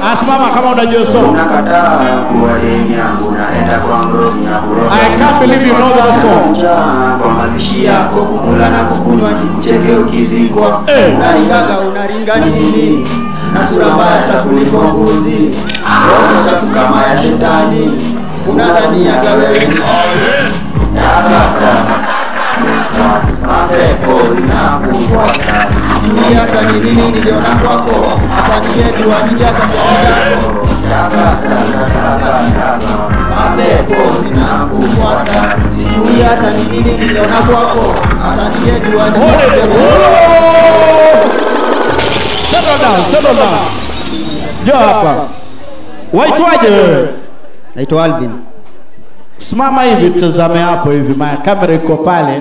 Asimama kama unajua song. Unakataa kuwa deni yangu naenda kwa mrogi na kuroga I can't believe you know that song. Njaa kwa mazishi yako kukula na kukunywa nikucheke ukizikwa Eh. unaringaga unaringa nini na sura mbaya hata kuliko mbuzi roho chafu kama ya shetani unadhaniaga wewe ni mapepo zinakufuata sijui hata ni nini niliona kwako hata ningejua ningeataako mapepo zinakufuata sijui hata ni nini niliona kwako hata ningejua Settle down, settle down. Njoo hapa. Waitwaje wewe? naitwa alvin Simama hivi tazame hapo hivi, ma kamera iko pale.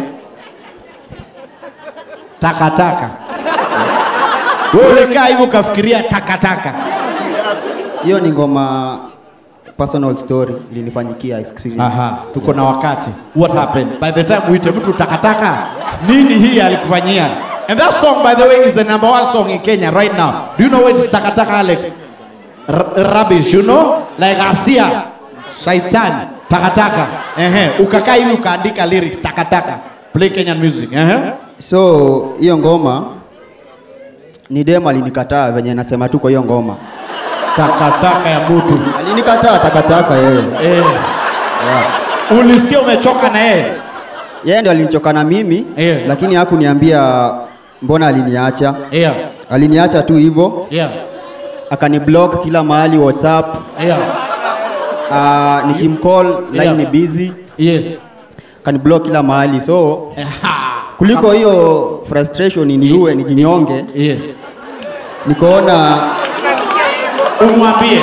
Takataka. Wewe ulikaa hivi ukafikiria takataka. hiyo ni ngoma personal story ilinifanyikia experience Aha, tuko na wakati. What happened? By the time uite mtu takataka, nini hii alikufanyia? And that song by the way is the number one song in Kenya right now. Do you know what is takataka Alex? R rubbish, you know? Like Asia, Shaitan, takataka. Ehe, ukakaa hivi ukaandika lyrics takataka. Play Kenyan music. Ehe. so hiyo ngoma ni dem alinikataa venye nasema tu kwa hiyo ngoma Takataka ya mtu. alinikataa takataka yeye Eh. yeah. Ulisikia umechoka na yeye? yeye ndio alinichoka na mimi Yeah. lakini hakuniambia mbona aliniacha Yeah. aliniacha tu hivyo Yeah. akaniblock kila mahali whatsapp Yeah. uh, nikimcall line Yeah. ni busy Yes. akaniblock kila mahali so Aha. kuliko hiyo frustration niue nijinyonge Yes. nikaona Umwambie.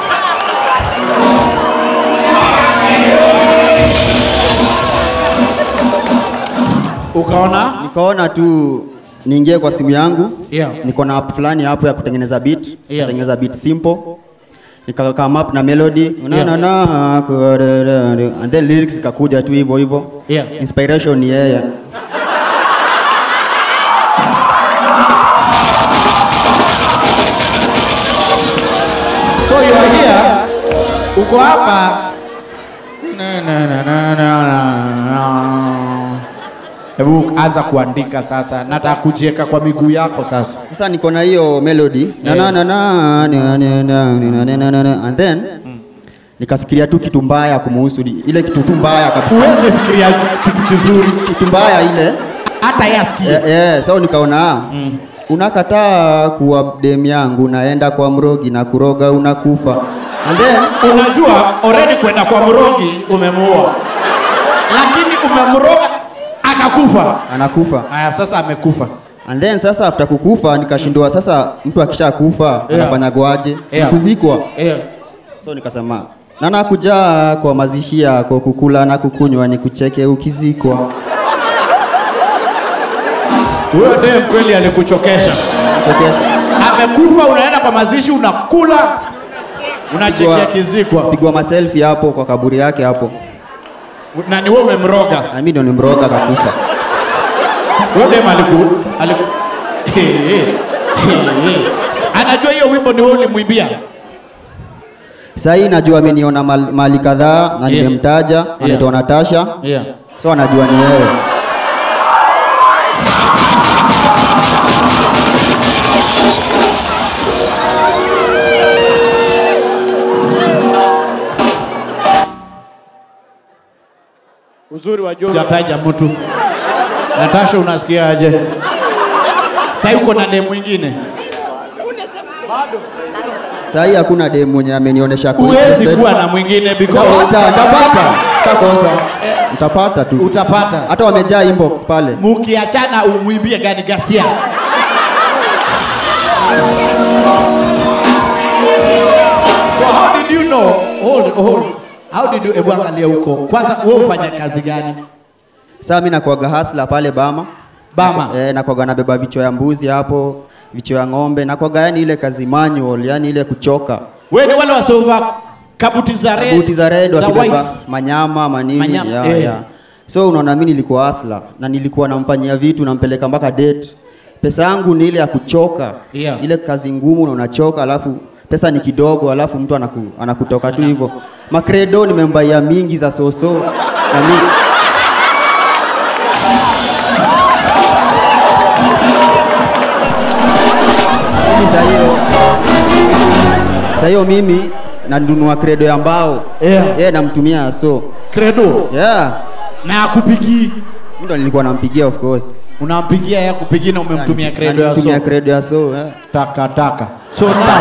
Ukaona? nikaona tu niingie kwa simu yangu Yeah. niko na app fulani hapo ya kutengeneza beat Yeah. kutengeneza beat simple nika come up na melody na Yeah. na na ku- and then lyrics zikakuja tu hivyo hivyo Yeah. inspiration ni yeye So you are here. Uko hapa. Na, na, na, na, na, na, na. Hebu anza kuandika sasa. Nataka kujieka kwa miguu yako sasa. sasa niko na hiyo melody na Yeah. na na na na na na na na na na na and then nikafikiria tu kitu mbaya kumuhusu di- ile kitu tu mbaya kabisa Huwezi fikiria kitu kizuri kitu mbaya ile hata yasikie. Eh, eh, so nikaona mm. unakataa kuwa dem yangu naenda kwa mrogi na kuroga unakufa and then Unajua already kwenda kwa mrogi umemuoa, lakini umemroga akakufa. anakufa Haya, sasa amekufa. and then sasa after kukufa nikashindwa sasa mtu akisha kufa Yeah. anafanyagwaje Yeah. sikuzikwa Yeah. so nikasema na nakuja kwa mazishi yako kukula na kukunywa nikucheke ukizikwa Huyo dem kweli alikuchokesha. chokesha Amekufa, unaenda kwa mazishi, unakula, unachekea Pigwa- kizikwa, pigwa maselfi hapo kwa kaburi yake hapo na ni wewe umemroga. na mimi ndo nimroga akakufa Huyo dem aliku, aliku... Hey, hey, hey, hey. Anajua hiyo wimbo ni wewe ulimwimbia. sahii najua ameniona mal- mahali kadhaa na Yeah. nimemtaja anaitwa Natasha Yeah. so anajua ni wewe Uzuri wa Joe hujataja mtu. Natasha, unasikiaje? Sasa uko na dem mwingine, sahii hakuna dem mwenye amenionyesha ako huwezi interested. kuwa na mwingine because Nitapata, nitapata sitakosa utapata tu utapata. hata wamejaa inbox pale Mukiachana umwimbie gani gasia. So how did you know? Hold, hold. How did you ebu angalia huko. Kwanza wewe ufanya kazi gani? saa mi nakuaga hasla pale bama Bama. e, nakuaga nabeba vichwa ya mbuzi hapo vichwa ya ng'ombe nakuaga yani ile kazi manual yani ile kuchoka Wewe ni wale wasiovaa kabuti za red, buti za red za wakibeba white. manyama manini Manyama, ya, eh. ya. so unaona mi nilikuwa hasla na nilikuwa namfanyia vitu nampeleka mpaka date pesa yangu ni ile ya kuchoka Yeah. ile kazi ngumu na unachoka alafu pesa ni kidogo alafu mtu anaku, anakutoka tu hivyo makredo nimembaia mingi za soso na mi mimi saa hiyo saa hiyo mimi nanunua kredo ya mbao Yeah. yeah, namtumia so Credo yeah na akupigii, Mimi ndo nilikuwa nampigia of course unampigia ya kupigii na umemtumia credo ya Namtumia so credo ya so yeah. taka taka. So now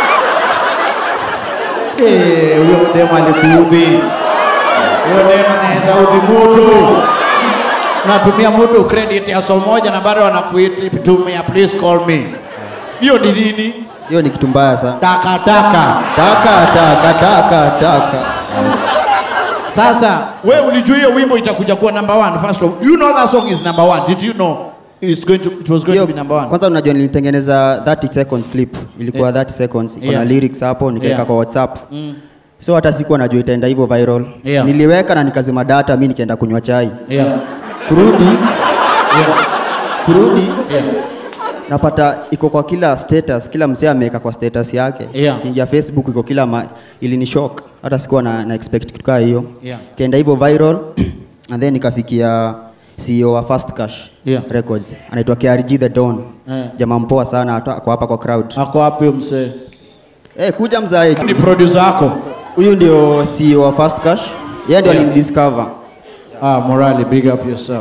eh, huyo demu alikuudhi, huyo demu anaweza udhi mtu. Unatumia mtu credit ya so moja na bado anakuitumia please call me. Hiyo ni nini? hiyo ni kitu mbaya sana Taka taka. taka taka taka taka Sasa we ulijua hiyo wimbo itakuja kuwa number one first of you know that song is number one. Did you know it's going to it was going Hiyo- to be number one? kwanza unajua nilitengeneza 30 seconds clip ilikuwa 30 seconds iko Yeah. na lyrics hapo nikaweka Yeah. kwa whatsapp so hata sikuwa najua itaenda hivyo viral Yeah. niliweka na nikazima data mi nikaenda kunywa chai Yeah. kurudi Yeah. kurudi Yeah. napata iko kwa kila status kila msee ameweka kwa status yake Yeah. kiingia facebook iko kila ma, ilini shock hata sikuwa na, na expect kitu kaa hiyo Yeah. kaenda hivyo viral and then nikafikia CEO wa Fast Cash Yeah. Records anaitwa KRG the Don Yeah. jamaa mpoa sana hata ako hapa kwa crowd Ako wapi huyo msee? eh kuja mzae Ni producer wako? huyu ndio CEO wa Fast Cash yeye ndio Yeah. alimdiscover Ah, Morali, big up yourself.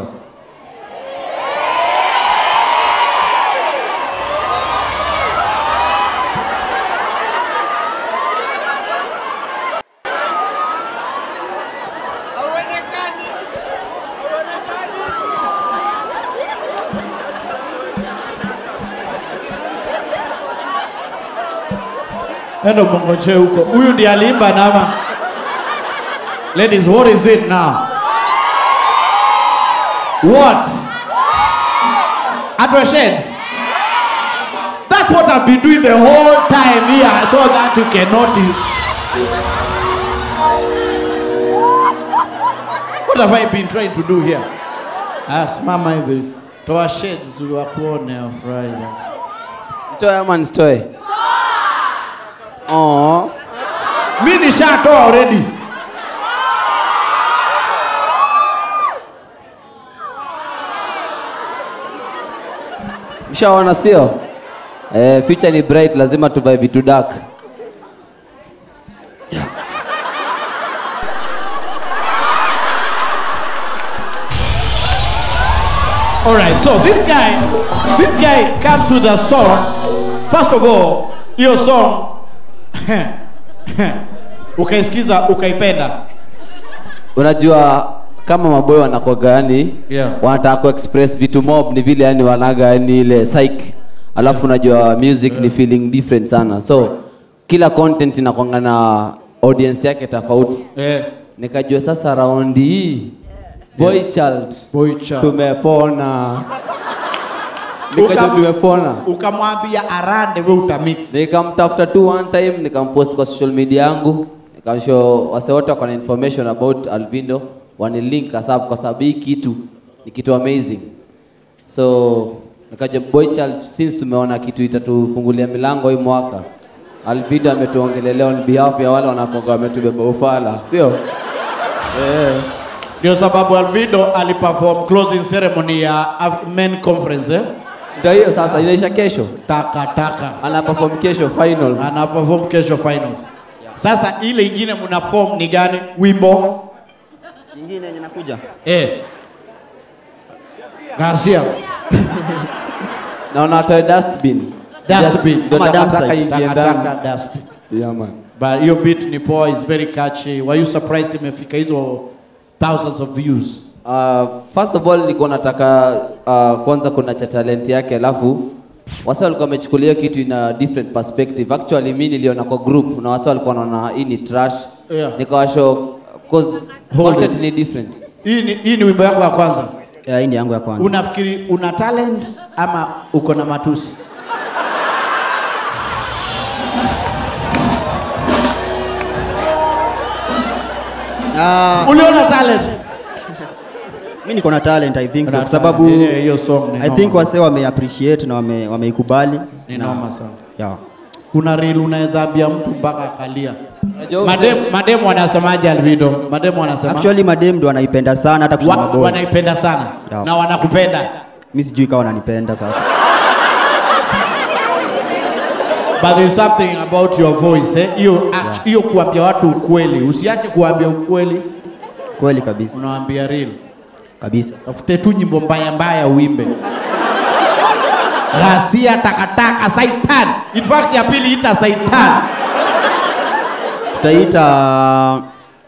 Endo mongoche huko. Huyu ndiye aliimba nama. Ladies, what is it now? What? At your sheds? That's what I've been doing the whole time here so that you can notice. What have I been trying to do here? Ah, simama hivi. Toa shades wakuone wafurahi. Mtoe ama nisitoe? Oh. Mi nishatoa already. Mshaona sio? Eh, future ni bright, lazima tuvae vitu dark. All right, so this guy, this guy comes with a song. First of all, hiyo song ukaisikiza ukaipenda. Unajua kama maboy wanakwaga yani Yeah. wanataka kuexpress vitu mob ni vile yani wanaga yani ile psych. Alafu unajua music ni feeling different sana. So kila content inakwanga na audience yake tofauti. Eh, Nikajua sasa raundi hii boy child boy child. tumepona. Nikajua Ukam- tumepona. Ukamwambia arande we utamix. nikamtafuta tu one time nikampost kwa social media yangu nikamshow wase wote wako na information about alvindo wanilink asap kwa sababu hii kitu ni kitu amazing so nikaja boy child since tumeona kitu itatufungulia milango hii mwaka alvindo ametuongelelea on behalf ya wale wanakonga wametubeba ufala sio Ndio sababu Alvido aliperform closing ceremony ya Af- men conference eh? ndio hiyo sasa inaisha kesho Taka taka. ana perform kesho finals Ana perform kesho finals. Sasa ile ingine mna form ni gani? Wimbo nyingine yenye nakuja eh. Gasia. naona atoe dustbin Dustbin. Ndio Ama dump takataka site. iingie Taka ndani. taka dustbin. Yeah, man. But hiyo beat ni poa, is very catchy. Were you surprised imefika hizo thousands of views? Uh, first of all nilikuwa nataka uh, kwanza kuna cha talent yake alafu wasa walikuwa wamechukulia kitu ina different perspective actually mi niliona kwa group na wasa walikuwa wanaona hii ni trash Yeah. nikawashow cause Hold content it. ni different Hii ni, hii ni wimbo yako ya kwanza. yeah, hii ni yangu ya kwanza Unafikiri una talent ama uko na matusi? Ah, Uliona talent? mi niko na talent i think so Una kwa sababu talent. Yenyewe hiyo song ni i noma. think wase wame appreciate na wame wameikubali Ni na- noma sana. yeah. kuna reel unaweza ambia mtu mpaka akalia. Unajua Madem, madem wanasemaje Alvido? Madem wanasema Actually madem ndo anaipenda sana hata kushinda wa, maboy. wanaipenda sana Yeah. na wanakupenda. Mimi sijui kama wananipenda sasa. But there's something about your voice eh? Hiyo act- hiyo kuambia watu ukweli. Usiache kuambia ukweli, Kweli kabisa. unawaambia real. Kabisa. Tafute tu nyimbo mbaya mbaya uimbe. Ghasia, takataka, saitan. In fact ya pili ita saitan. Tutaita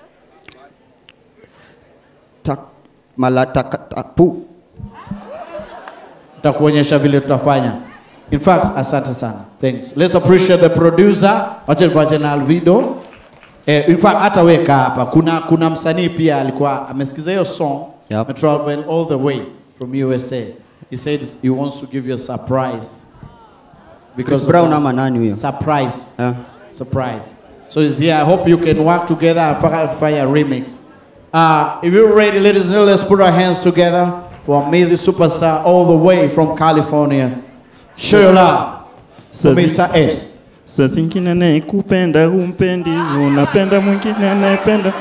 tak malataka tapu. Tutakuonyesha vile tutafanya. In fact, asante sana. Thanks. Let's appreciate the producer. Wacha nipate na Alvido. Eh, in fact hata weka hapa. Kuna kuna msanii pia alikuwa amesikiza hiyo song. Yep. Yep. travel all the way from USA. He said he wants to give you a surprise. Chris of Brown that ama nani huyo? Surprise. Yeah. Surprise. So he's here. I hope you can work together and fi- find a remix. Uh, if you're ready, ladies and gentlemen, let's put our hands together for amazing superstar all the way from California. Show your love for Sazi- Mr. S. Saa zingine anayekupenda humpendi, unapenda mwingine anayependa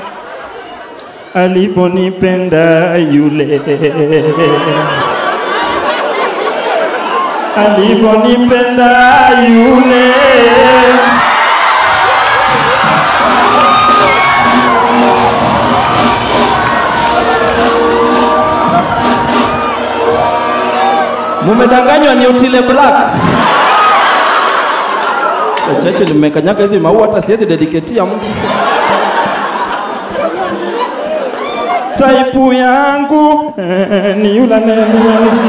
alivyonipenda yule, alivyonipenda yule. Mumedanganywa ni Otile Black. Sasa chache limekanyaga hizi maua hata siwezi dediketia mtu. Taipu yangu eh, ni yule anayenienzi.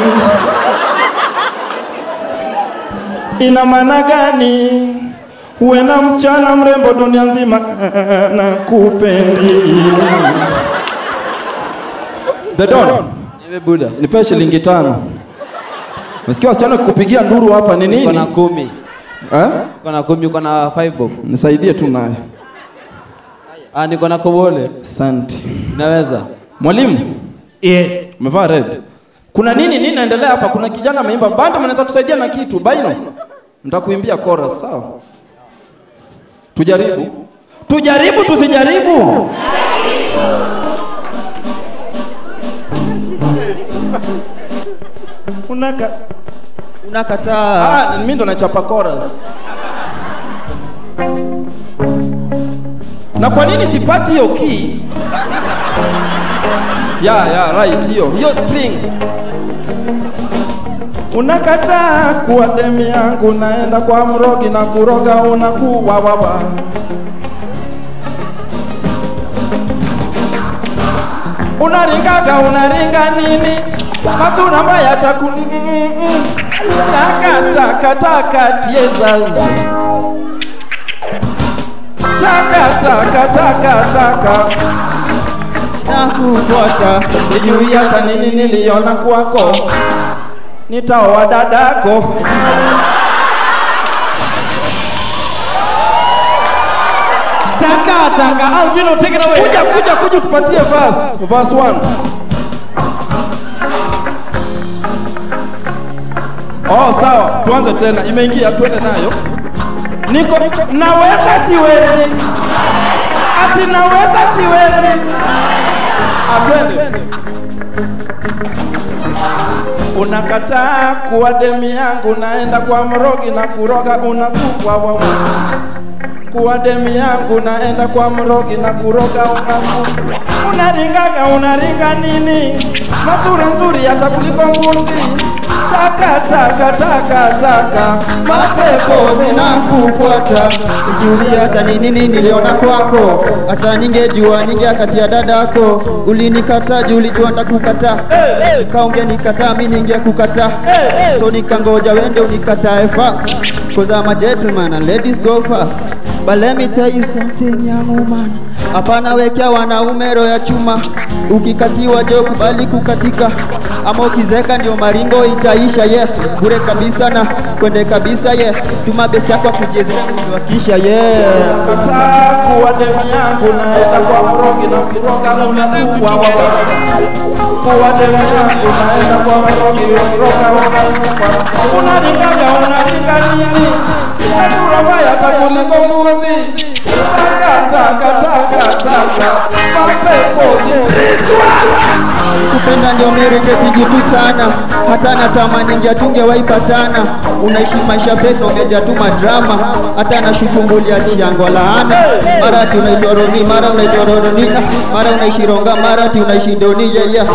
Ina maana gani? Uwe na msichana mrembo dunia nzima eh, na kupendi. The Don, Niwe Buda. nipe shilingi tano. Umesikia wasichana kukupigia nduru hapa ni Uko na nini? kumi. Eh? Uko na kumi, uko na five bob. Nisaidie tu nayo. Ah, niko na kobole. Asante. Unaweza? Mwalimu, Yeah. umevaa red. Kuna nini nini naendelea hapa? Kuna kijana ameimba banda, mnaweza tusaidia na kitu? Baino. Nitakuimbia chorus, sawa? Tujaribu. Tujaribu tusijaribu. Unaka Unakataa. Ah, mimi ndo nachapa chorus. Na kwa nini sipati hiyo key? Ya, ya, right hiyo. Hiyo string. Unakataa kuwa demi yangu, naenda kwa mrogi na kuroga unakuwa wawa. Unaringaga, unaringa nini? Masura mbaya taku mm, mm, mm. Taka taka taka tiezas Taka taka taka taka Nakufuata. Sijui hata nini niliona kwako Nitaoa dadako Taka taka. Alvino, take it away. Kuja kuja kuja tupatie verse Verse 1 Oh sawa, tuanze tena. Imeingia, twende nayo. Niko naweza siwezi. Ati naweza siwezi. Atwende. Unakataa kuwa demi yangu, naenda kwa mrogi na kuroga unakuwa wawa. Kuwa demi yangu, naenda kwa mrogi na kuroga unakuwa. Unaringaga, unaringa nini? Na sura nzuri hata kuliko mbuzi. Taka taka taka taka, Mapepo zinakufuata. Sijui hata ni nini niliona kwako. Hata ningejua ningeakatia dadako. Ulinikata juu ulijua ndakukataa. Kaongea nikataa mimi ningekukataa. So nikangoja wende unikatae fast. Cause I'm a gentleman and ladies go fast. But let me tell you something young woman. Hapana wekea wanaume roho ya chuma. Ukikatiwa jo kubali kukatika. Ama ukizeka ndio maringo itaisha yeah. Bure kabisa na kwende kabisa yeah. Tuma best yako akuchezea kuwakisha yeah. kataa kuwa demi yangu, naenda kwa mrogi na kuroga unakuwa wawa. Kuwa demi yangu, naenda kwa mrogi na kuroga unakuwa. Unaringaga, unaringa nini? Na sura mbaya kuliko mbuzi takatakatakataka mapepo riswa kupenda ndio meriteti tu sana hata natamani ngia tungewaipatana unaishi maisha fake na umejatuma drama hata nashukumbulia chiango laana mara ati unaitwa roni mara unaitwa roroni ah, mara unaishi ronga mara ati unaishi doni yeah, yeah.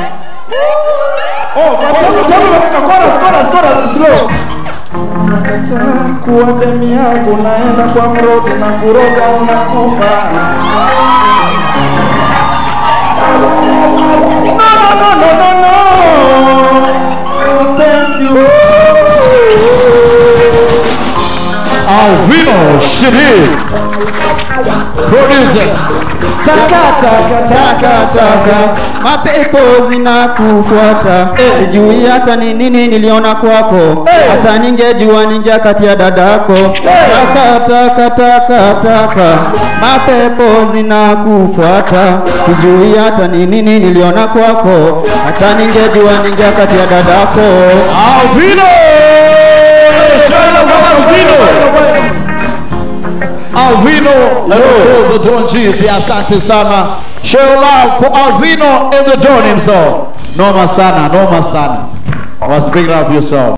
Oh, sababu sababu nataka chorus chorus chorus slow. Unakataa kuwa demi yangu, naenda kwa mrogi na kuroga unakufa. No, no, no, no, no, no. Oh, thank you. Alvino Shiri, producer. takataka mapepo zinakufuata sijui hata ni nini niliona kwako hata ningejua ningia kati ya dadako takatakatakataka mapepo zinakufuata sijui hata ni nini niliona kwako hata ningejua ningia kati ya dadako Alvino! Show love for Alvino! Alvino, hello, the Don G, asante sana. Show love for Alvino and the Don himself. Noma sana, noma sana. Was big love yourself.